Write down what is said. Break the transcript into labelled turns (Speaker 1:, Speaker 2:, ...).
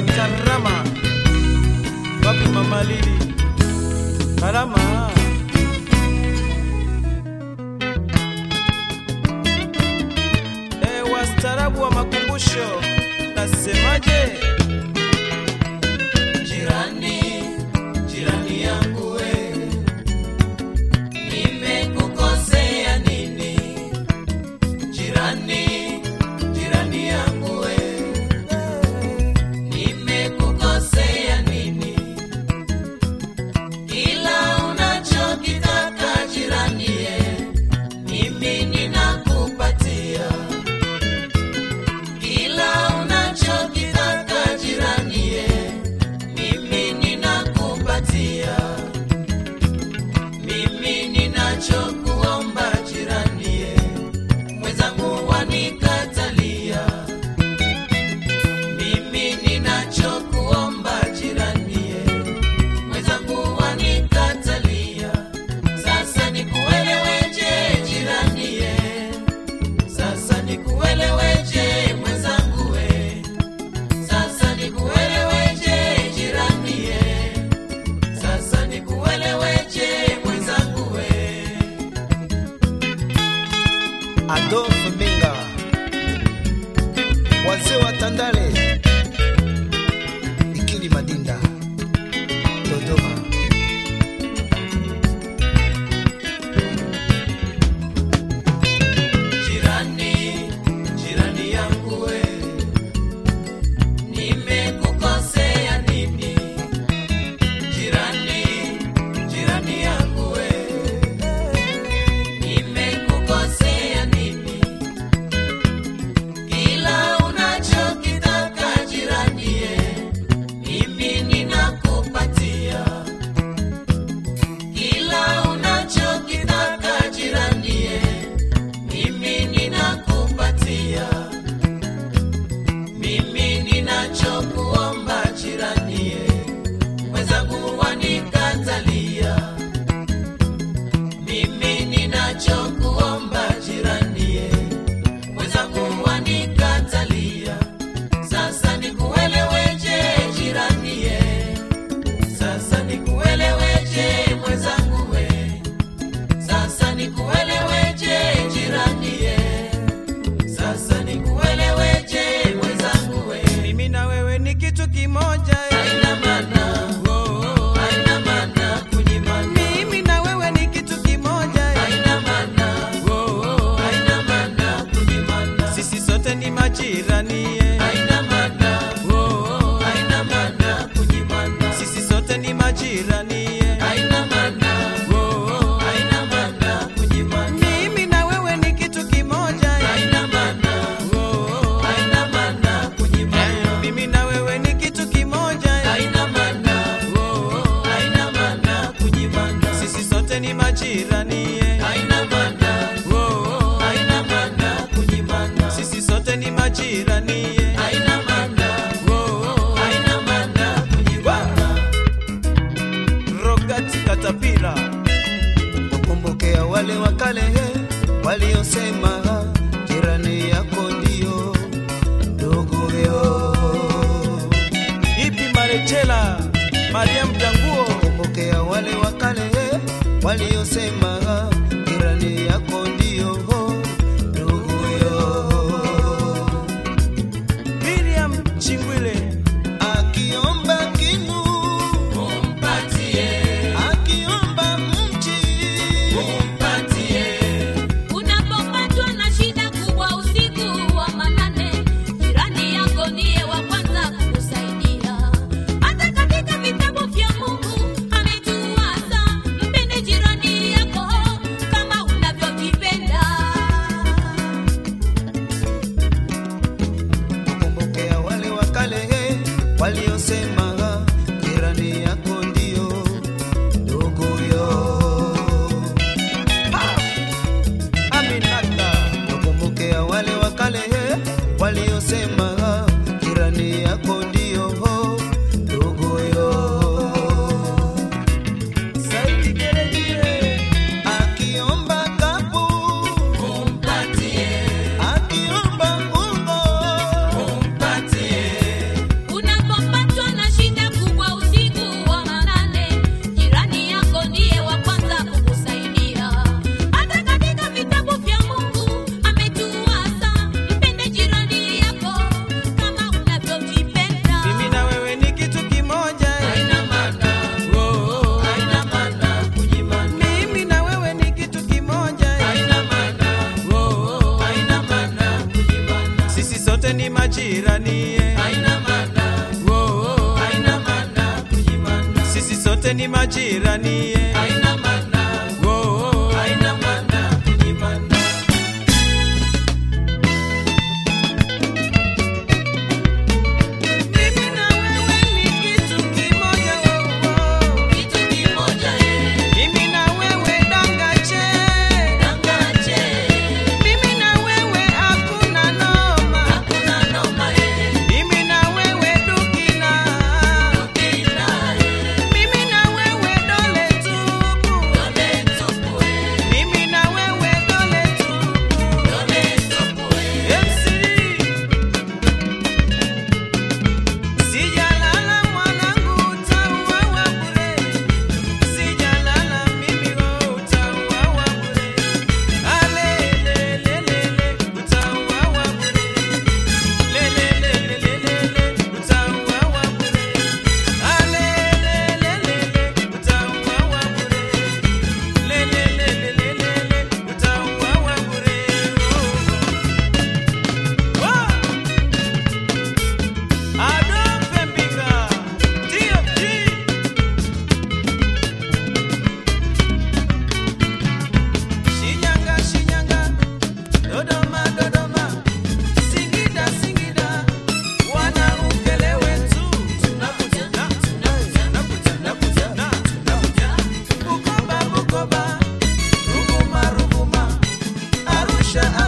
Speaker 1: Karama, wapi mama Lili? Karama. E, wastaarabu wa makumbusho, nasemaje?
Speaker 2: Jirani, jirani yangu we, nimekukosea nini? Jirani, jirani yangu we, nimekukosea nini? Kila unachokitaka jirani ye, mimi ninakupatia. Kila unachokitaka jirani ye, mimi ninakupatia. Mimi ninachokuomba jirani ye, mwenzangu wanikatalia. Mimi ninachokuomba jirani ye, mwenzangu wanikatalia. Sasa nikueleweje jirani ye, sasa nikueleweje mwenzangu we, sasa nikueleweje jirani ye, sasa nikueleweje mwenzangu we.
Speaker 1: Adolf Minga, wazee wa Tandale, Ikili Madinda, Dodoma.
Speaker 2: Jirani, jirani yangu we, nimekukosea nini? Jirani, jirani yangu we, nimekukosea nini? Kila unachokitaka jirani ye, mimi ninakupatia. Kila unachokitaka jirani ye, mimi ninakupatia. Mimi ninachokuomba jirani ye, mwenzangu wanikatalia. Mimi ninachokuomba jirani ye, mwenzangu wanikatalia. Sasa nikueleweje jirani ye, sasa nikueleweje mwenzangu we, sasa nikueleweje jirani ye, sasa nikueleweje mwenzangu we.
Speaker 1: Mimi na wewe ni kitu kimoja eh.
Speaker 2: Haina maana,
Speaker 1: Oh, oh.
Speaker 2: haina maana kunyimana.
Speaker 1: Mimi na wewe ni kitu kimoja eh.
Speaker 2: Haina maana,
Speaker 1: Oh, oh.
Speaker 2: haina maana kunyimana.
Speaker 1: Sisi sote ni majirani eh.
Speaker 2: Haina maana,
Speaker 1: Oh, oh.
Speaker 2: haina maana kunyimana.
Speaker 1: Sisi sote ni majirani eh.
Speaker 2: Haina maana,
Speaker 1: Oh, oh.
Speaker 2: haina maana kunyimana.
Speaker 1: Mimi na wewe ni kitu kimoja eh.
Speaker 2: Haina maana,
Speaker 1: Oh, oh.
Speaker 2: haina maana kunyimana.
Speaker 1: Mimi na wewe ni kitu kimoja eh.
Speaker 2: Haina maana,
Speaker 1: Oh, oh.
Speaker 2: haina maana kunyimana.
Speaker 1: Sisi sote ni majirani eh.
Speaker 2: Haina maana,
Speaker 1: Oh, oh.
Speaker 2: haina maana kunyimana.
Speaker 1: Sisi sote ni majirani eh.
Speaker 2: Haina maana,
Speaker 1: Oh, oh.
Speaker 2: haina maana kunyimana.
Speaker 1: Rogati Katapila, wakumbukea wale wa kale waliosema jirani yako ndio nduguyo. Ipi Marechela, Mariam Janguo, wakumbukea wale wa kale waliosema jirani yako ndio nduguyo. Miriam Chingwile, akiomba kinu
Speaker 2: Umpatie,
Speaker 1: akiomba mchi
Speaker 2: umpatie.
Speaker 3: Unapopatwa na shida kubwa usiku wa manane, jirani yako ndiye wa kwanza kukusaidia. Hata katika vitabu vya Mungu ametuasa, mpende jirani yako
Speaker 1: ni majirani ye.
Speaker 2: haina maana,
Speaker 1: Oh, oh.
Speaker 2: haina maana kunyimana.
Speaker 1: Mimi na wewe ni kitu kimoja, oh, oh.
Speaker 2: Kitu kimoja ye,
Speaker 1: Mimi na wewe dangache.
Speaker 2: dangache,
Speaker 1: Mimi na wewe hakuna noma.
Speaker 2: hakuna noma ye,
Speaker 1: Mimi na wewe dukina.
Speaker 2: kila ye,
Speaker 1: Mimi na wewe dole tupu.
Speaker 2: dole tupu ye,
Speaker 1: Mimi na wewe dole tupu.
Speaker 2: dole tupu ye.
Speaker 1: MC. Sijalala mwanangu utauawa bure. Sijalala mimi wewe utauawa bure. Alelelelele utauawa bure. Lelelelelele utauawa bure. Alelelelele utauawa bure. Lelelelelele utauawa bure. Oh. Oh. Adolphe Mbinga, TFG. Shinyanga, Shinyanga, Dodoma, Dodoma, Singida, Singida, wanamkele wetu. Tunakutana, tunakutana, tunakutana, tunakutana. Bukoba, Bukoba, Ruvuma, Ruvuma, Arusha,